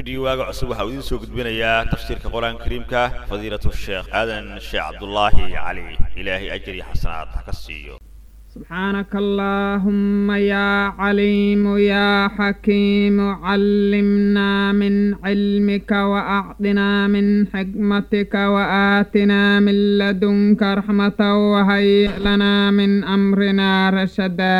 rediyo waaga cusub waxaa uu idiin soo gudbinayaa tafsiirka qur-aanka kariimka fadiilatu sheekh aadan sheekh cabdulaahi cali ilaahay ajir iyo xasanaad ha ka siiyo سبحانك اللهم يا عليم يا حكيم علمنا من علمك وأعطنا من حكمتك وآتنا من لدنك رحمة وهيئ لنا من أمرنا رشدا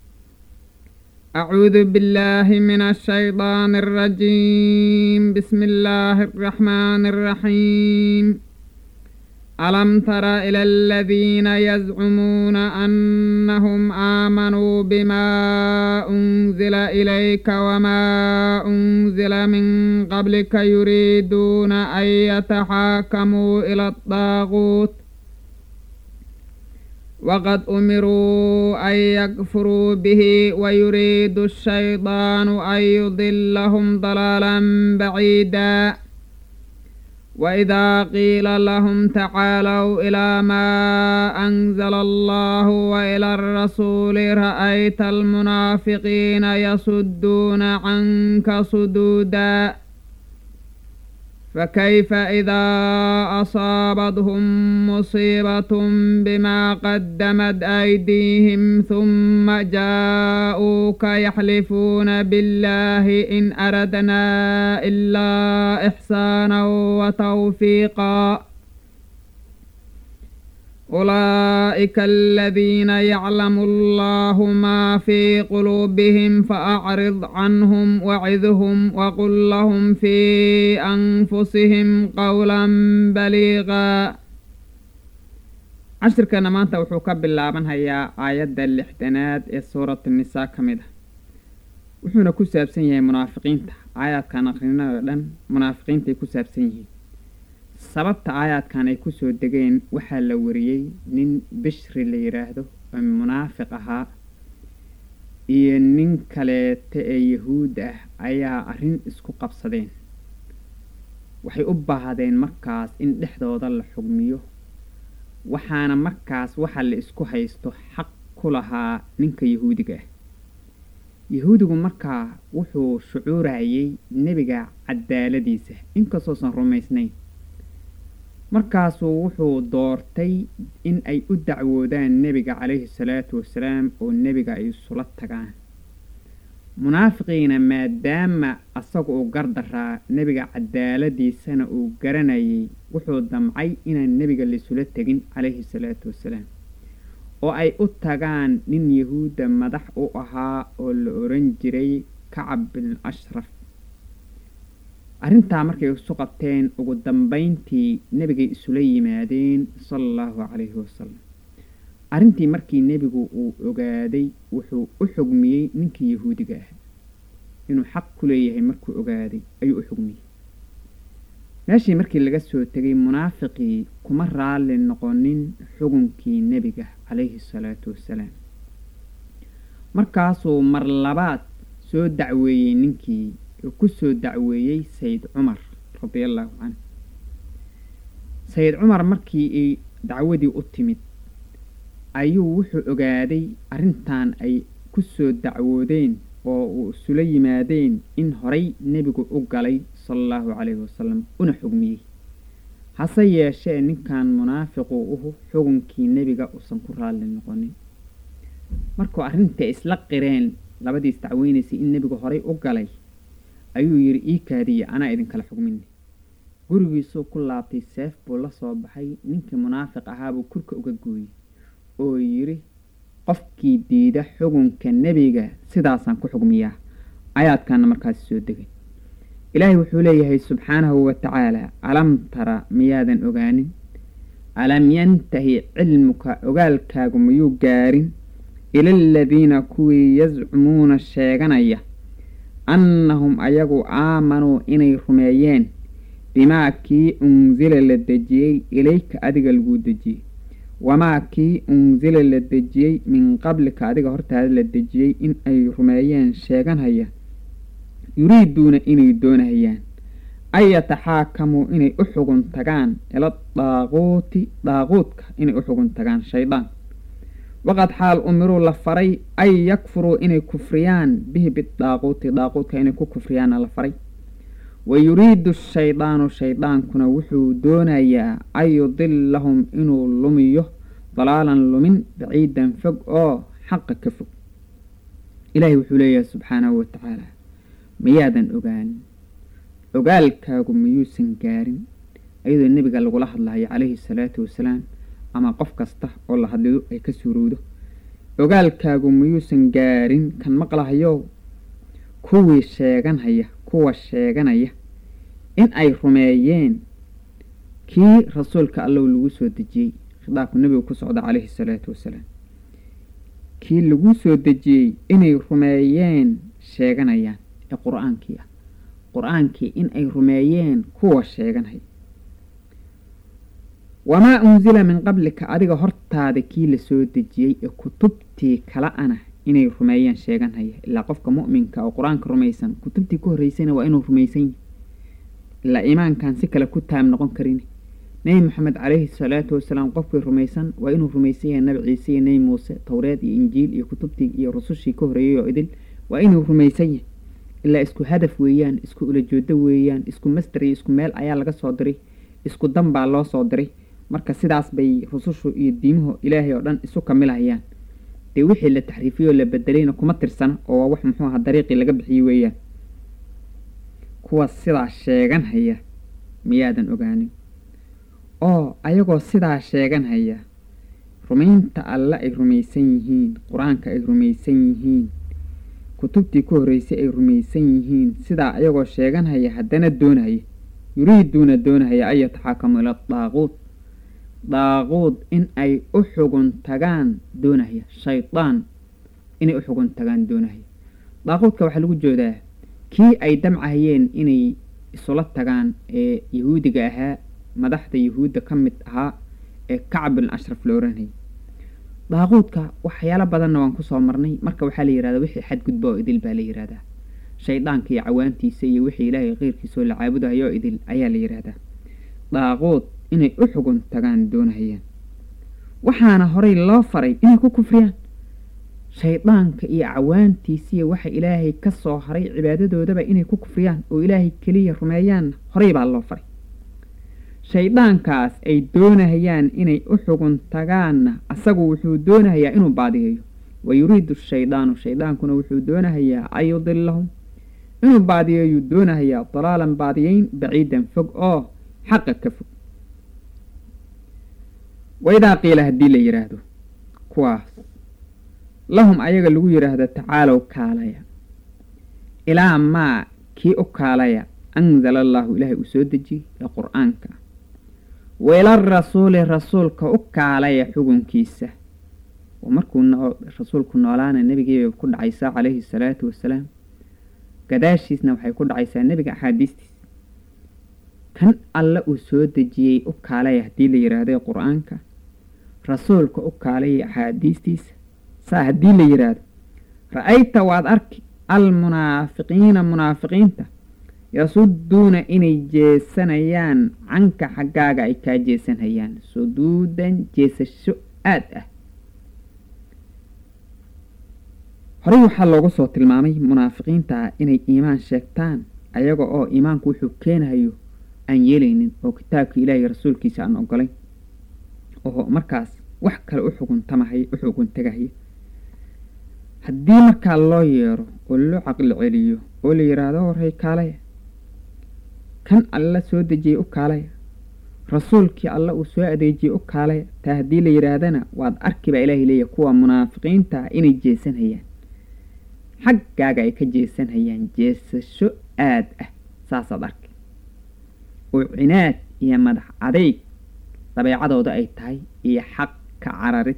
أعوذ بالله من الشيطان الرجيم بسم الله الرحمن الرحيم ألم تر إلى الذين يزعمون أنهم آمنوا بما أنزل إليك وما أنزل من قبلك يريدون أن يتحاكموا إلى الطاغوت وقد أمروا أن يكفروا به ويريد الشيطان أن يضلهم ضلالا بعيدا وإذا قيل لهم تعالوا إلى ما أنزل الله وإلى الرسول رأيت المنافقين يصدون عنك صدودا فكيف إذا أصابتهم مصيبة بما قدمت أيديهم ثم جاءوك يحلفون بالله إن أردنا إلا إحسانا وتوفيقا أولئك الذين يعلم الله ما في قلوبهم فأعرض عنهم وعظهم وقل لهم في أنفسهم قولا بليغا cashirkana maanta wuxuu ka bilaabanhayaa aayadda lixdanaad ee suuratu nisaa ka mid ah wuxuuna ku saabsan yahay munaafiqiinta aayaadkan aqrinada dhan munaafiqiintaay ku saabsan yihiin sababta aayaadkan ay kusoo degeen waxaa la wariyey nin bishri la yidhaahdo oo munaafiq ahaa iyo nin kaleeta ee yahuud ah ayaa arrin isku qabsadeen waxay u baahdeen markaas in dhexdooda la xugmiyo waxaana markaas waxa la isku haysto xaq ku lahaa ninka yahuudiga ah yahuudigu markaa wuxuu shucuurayay nebiga cadaaladiisa inkastoosan rumaysnayn markaasuu wuxuu doortay in ay u dacwoodaan nebiga calayhi salaatu wasalaam oo nebiga ay isula tagaan munaafiqiina maadaama asagu uu gardaraa nebiga cadaaladiisana uu garanayay wuxuu damcay inaan nebiga laisula tegin calayhi salaatu wasalaam oo ay u tagaan nin yahuudda madax u ahaa oo la oran jiray kacab bin ashraf arrintaa markay isu qabteen ugu dambayntii nebigay isula yimaadeen sala allahu calayhi wasalam arrintii markii nebigu uu ogaaday wuxuu u xugmiyey ninkii yahuudiga ah inuu xaq ku leeyahay markuu ogaaday ayuu u xugmiyey meeshii markii laga soo tegay munaafiqii kuma raalli noqonin xugunkii nebiga calayhi salaatu wasalaam markaasuu mar labaad soo dacweeyey ninkii oo ku soo dacweeyey sayid cumar radiallahu canhu sayid cumar markii ay dacwadii u timid ayuu wuxuu ogaaday arrintan ay ku soo dacwoodeen oo uu isula yimaadeen in horay nebigu u galay sala allahu calayhi wasalam una xugmiyey hase yeeshee ninkan munaafiqu uhu xugunkii nebiga uusan ku raalli noqonin markuu arrintai isla qireen labadiis dacweynaysay in nebigu horay u galay ayuu yidhi ii kaadiya anaa idinkala xugmini gurigiisuu ku laabtay seef buu la soo baxay ninkii munaafiq ahaabuu kurka uga gooyey oo yidhi qofkii diida xugunka nebiga sidaasaan ku xugmiyaa ayaadkaana markaasi soo degay ilaahay wuxuu leeyahay subxaanahu wa tacaala alam tara miyaadan ogaanin alam yantahi cilmuka ogaalkaagu miyuu gaarin ila aladiina kuwii yascumuuna sheeganaya annahum ayagu aamanuu inay rumeeyeen bimaa kii unsila la dejiyey ilayka adiga laguu dejiyey wamaa kii unsila la dejiyey min qablika adiga hortaada la dejiyey in ay rumeeyeen sheeganhaya yuriiduuna inay doonahayaan an yataxaakamuu inay u xugun tagaan ila daaquuti daaquudka inay u xugun tagaan shaydaan waqad xaal umiruu la faray an yakfuruu inay kufriyaan bihi bidaaquuti daaquudka inay ku kufriyaana la faray wa yuriidu shaydaanu shaydaankuna wuxuu doonayaa an yudilahum inuu lumiyo dalaalan lumin baciidan fog oo xaqa ka fog ilaahay wuxuu leeyahay subxaanahu wa tacaala miyaadan ogaanin ogaalkaagu miyuusan gaarin iyadoo nebiga lagula hadlayo calayhi salaatu wasalaam ama qof kasta oo la hadlido ay ka suurowdo ogaalkaagu miyuusan gaarin kan maqlahayo kuwii sheeganhaya kuwa sheeganaya in ay rumeeyeen kii rasuulka allow lagu soo dejiyey khitaabku nebigu ku socda calayhi salaatu wasalaam kii lagu soo dejiyey inay rumeeyeen sheeganayaan ee qur-aankii ah qur-aankii in ay rumeeyeen kuwa sheeganhaya wamaa unsila min qablika adiga hortaada kii lasoo dejiyey ee kutubtii kala ana inay rumeeyeen sheeganhaya ilaa qofka mu'minka oo qur-aanka rumaysan kutubtii ku horreysayna waa inuu rumaysan yahy ilaa iimaankan si kale ku taam noqon karin nebi moxamed calayhi salaatu wasalaam qofkii rumaysan waa inuu rumaysan yahay nabi ciise iyo nebi muuse towreed iyo injiil iyo kutubtii iyo rusushii ka horreeyey oo idil waa inuu rumaysan yahay ilaa isku hadaf weeyaan isku ulajoodo weeyaan isku masder iyo isku meel ayaa laga soo diray isku dan baa loo soo diray marka sidaas bay rusushu iyo diimuhu ilaahay oo dhan isu kamilahayaan dee wixii la taxriifiyey oo la bedelayna kuma tirsana oo waa wax muxuu aha dariiqii laga bixiyey weeyaan kuwa sidaa sheeganhaya miyaadan ogaanin oo ayagoo sidaa sheeganhaya rumaynta alle ay rumaysan yihiin qur-aanka ay rumaysan yihiin kutubtii ku horreysay ay rumaysan yihiin sidaa ayagoo sheeganhaya haddana doonahaya yuriiduuna doonahaya an yataxaakamu ila daaquud daaquud in ay u xugun tagaan doonahaya shaydaan inay u xugun tagaan doonahaya daaquudka waxaa lagu joodaa kii ay damcahayeen inay isula tagaan ee yahuudiga ahaa madaxda yahuudda ka mid ahaa ee kacbul ashraf la oranayay daaquudka waxyaalo badanna waan kusoo marnay marka waxaa la yihahdaa wixii xadgudba oo idil baa la yihahdaa shaydaanka iyo cawaantiisa iyo wixii ilaahay keyrkiisoo la caabudayo oo idil ayaa la yidhaahdaa daaquud inay u xugun tagaan doonahayaan waxaana horay loo faray inay ku kufriyaan shaydaanka iyo cawaantiisiiyo waxa ilaahay ka soo haray cibaadadoodaba inay ku kufriyaan oo ilaahay keliya rumeeyaanna horay baa loo faray shayddaankaas ay doonahayaan inay u xugun tagaanna asagu wuxuu doonahayaa inuu baadiyeeyo wa yuriidu shaydaanu shaydaankuna wuxuu doonahayaa an yudilahum inuu baadiyeeyuu doonahayaa dalaalan baadiyeyn baciidan fog oo xaqa ka fog waidaa qiila haddii la yidhaahdo kuwaas lahum ayaga lagu yidhaahdo tacaalow kaalaya ilaa maa kii u kaalaya anzala allaahu ilaahay uu soo dejiyey ee qur-aanka waila rasuuli rasuulka u kaalaya xugunkiisa oo markuu rasuulku noolaana nebigiibay ku dhacaysaa calayhi salaatu wasalaam gadaashiisna waxay ku dhacaysaa nebiga axaadiistiisa kan alle uu soo dejiyey u kaalaya haddii la yidhaahdo qur-aanka rasuulka u kaalaya axaadiistiisa saa haddii la yidhaahdo ra-ayta waad arki almunaafiqiina munaafiqiinta yasuduuna inay jeesanayaan canka xaggaaga ay kaa jeesanhayaan suduudan jeesasho aad ah horey waxaa loogu soo tilmaamay munaafiqiinta inay iimaan sheegtaan ayaga oo iimaanku wuxuu keenahayo aan yeelaynin oo kitaabka ilaahay rasuulkiisa aan ogolayn oo markaas wax kale u xuguntamahaya u xugun tagahaya haddii markaa loo yeero oo loo caqli celiyo oo la yidhaahdo horey kaalaya kan alla soo dejiyey u kaalaya rasuulkii alla uu soo adeejiyey u kaalaya taa haddii la yidhaahdana waad arki baa ilaahay leeyahy kuwa munaafiqiinta inay jeesanhayaan xaggaaga ay ka jeesanhayaan jeesasho aad ah saasaad arki oo cinaad iyo madax adeyg dabeecadooda ay tahay iyo xaq ka cararid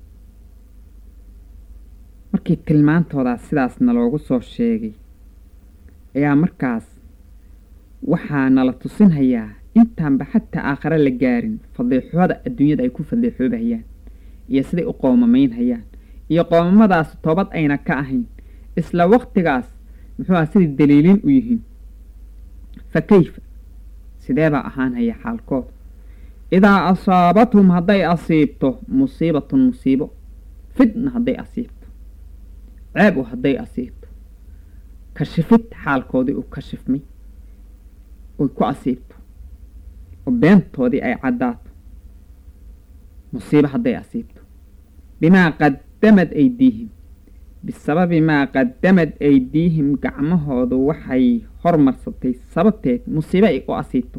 markii tilmaantoodaas sidaasna loogu soo sheegay ayaa markaas waxaa nala tusinhayaa intaanba xataa aakhare la gaarin fadiixooda adduunyada ay ku fadiixoobahayaan iyo siday u qoomamaynhayaan iyo qoomamadaas toobad ayna ka ahayn isla waqtigaas muxuu aha siday daliilin u yihiin fa kayfa sideebaa ahaanhaya xaalkood idaa asaabathum hadday asiibto musiibatun musiibo fidna hadday asiibto ceeb u hadday asiibto kashifid xaalkoodii uu kashifmay oy ku asiibto oo beentoodii ay caddaato musiibo hadday asiibto bimaa qaddamad aydiihim bisababi maa qaddamad aydiihim gacmahoodu waxay hormarsatay sababteed musiibo ay u asiibto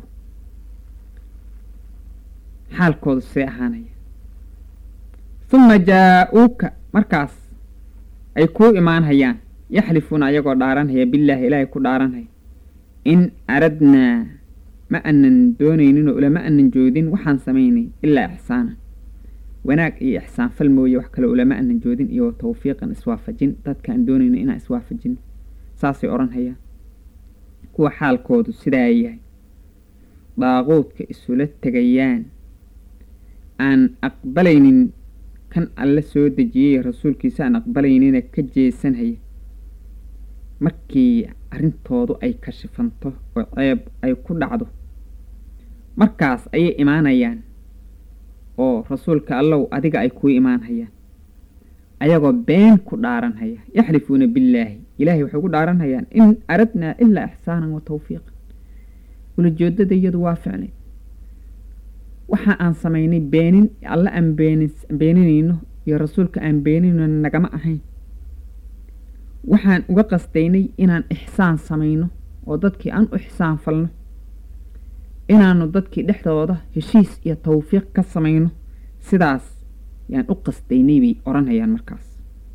xaalkoodu see ahaanaya huma jaa-uuka markaas ay kuu imaanhayaan yaxlifuuna ayagoo dhaaranhaya billaahi ilaahay ku dhaaranhaya in aradnaa ma anan doonayninoo ulama anan joodin waxaan samaynay ilaa ixsaanan wanaag iyo ixsaan fal mooye wax kale ulama anan joodin iyo tawfiiqan iswaafajin dadkaan doonayno inaan iswaafajino saasay odhanhayaan kuwa xaalkoodu sidaa yahay daaquudka isula tegayaan aan aqbalaynin kan alle soo dejiyey rasuulkiisa aan aqbalaynina ka jeesanhaya markii arrintoodu ay kashifanto oo ceeb ay ku dhacdo markaas ayay imaanayaan oo rasuulka allow adiga ay kuu imaanhayaan ayagoo been ku dhaaranhaya yaxlifuuna billaahi ilaahay waxay ku dhaaranhayaan in aradnaa ilaa ixsaanan wa tawfiiqan ulajoodada iyadu waa ficnayd waxa aan samaynay beenin alle aan beeninayno iyo rasuulka aan beeninayno nagama ahayn waxaan uga qastaynay inaan ixsaan samayno oo dadkii aan u ixsaan falno inaanu dadkii dhexdooda heshiis iyo tawfiiq ka samayno sidaas yaan u qastaynay bay odhanayaan markaas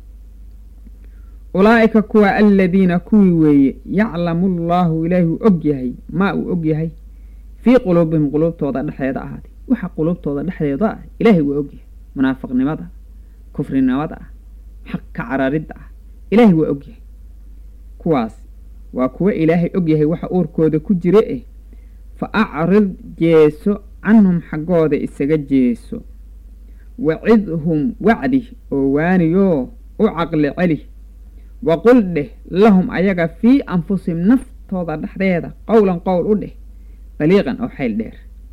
ulaa'ika kuwa aladiina kuwii weeye yaclamu allaahu ilaahi uu og yahay maa uu og yahay fii quluubihim quluubtooda dhexdeeda ahaaday waxa quluubtooda dhexdeeda ah ilaahay waa ogyahay munaafiqnimada kufrinimada ah xaq ka cararidda ah ilaahay waa ogyahay kuwaas waa kuwa ilaahay ogyahay waxa uurkooda ku jira eh fa acrid jeeso canhum xaggooda isaga jeeso wacidhum wacdi oo waaniyoo u caqli celi waqul dheh lahum ayaga fii anfusihim naftooda dhexdeeda qowlan qowl u dheh daliiqan oo xayl dheer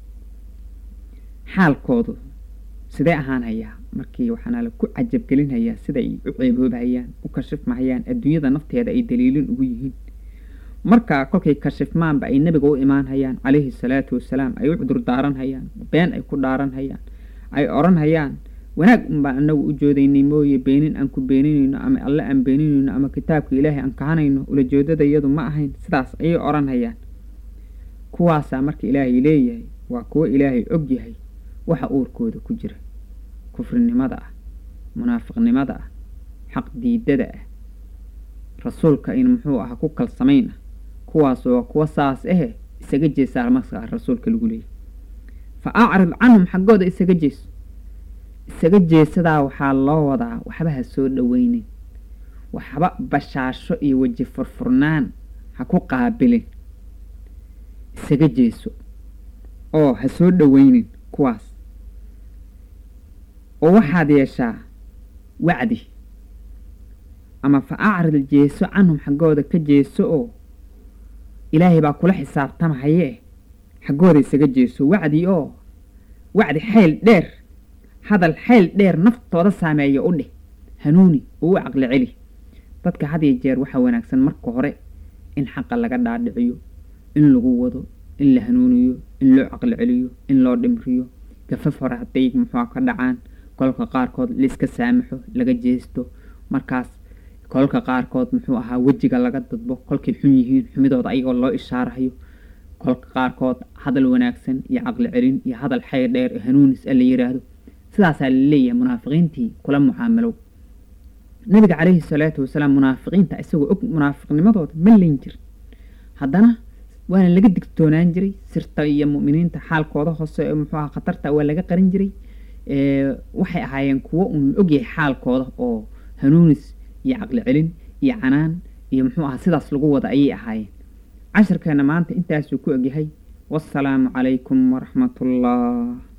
xaalkoodu sidee ahaanhayaa markii waxaana la ku cajabgelinhayaa sida ay u ceeboobahayaan u kashifmahayaan adduunyada nafteeda ay daliilin ugu yihiin markaa kolkay kashifmaanba ay nebiga u imaanhayaan calayhi salaatu wasalaam ay u cudur daaranhayaan been ay ku dhaaranhayaan ay odhanhayaan wanaag unbaan anagu u joodaynay mooye beenin aan ku beeninayno ama alle aan beeninayno ama kitaabka ilaahay aan kahanayno ulajoodada iyadu ma ahayn sidaas ayay odhanhayaan kuwaasaa marka ilaahay leeyahay waa kuwo ilaahay og yahay waxa uurkooda ku jira kufrinimada ah munaafiqnimada ah xaq diidada ah rasuulka in muxuu aha ku kalsamayn ah kuwaas waa kuwa saas ahe isaga jeesaa markaa rasuulka lagu leeyahy fa acrid canhum xaggooda isaga jeeso isaga jeesadaa waxaa loo wadaa waxba ha soo dhoweynin waxba bashaasho iyo weji furfurnaan ha ku qaabilin isaga jeeso oo ha soo dhoweynin kuwaas oo waxaad yeeshaa wacdi ama fa acrid jeeso canhum xaggooda ka jeeso oo ilaahay baa kula xisaabtamahayee xaggooda isaga jeeso wacdi oo wacdi xayl dheer hadal xayl dheer naftooda saameeya u dheh hanuuni oo u caqli celi dadka had iyo jeer waxaa wanaagsan marka hore in xaqa laga dhaadhiciyo in lagu wado in la hanuuniyo in loo caqli celiyo in loo dhimriyo gafaf hore hadday muxua ka dhacaan kolka qaarkood laiska saamaxo laga jeesto markaas kolka qaarkood muxuu ahaa wejiga laga dadbo kolkay xun yihiin xumidooda ayagoo loo ishaarahayo kolka qaarkood hadal wanaagsan iyo caqli celin iyo hadal xayr dheer oo hanuunis a la yiraahdo sidaasaa laleeyahay munaafiqiintii kula mucaamalow nabiga calayhi salaatu wasalaam munaafiqiinta isagoo og munaafiqnimadooda ma leyn jir haddana waana laga digtoonaan jiray sirta iyo mu'miniinta xaalkooda hoose muxuu aha khatarta waa laga qarin jiray waxay ahaayeen kuwo uun ogyahay xaalkooda oo hanuunis iyo caqli celin iyo canaan iyo muxuu aha sidaas lagu wada ayay ahaayeen cashirkeena maanta intaasuu ku egyahay wasalaamu calaykum waraxmat ullah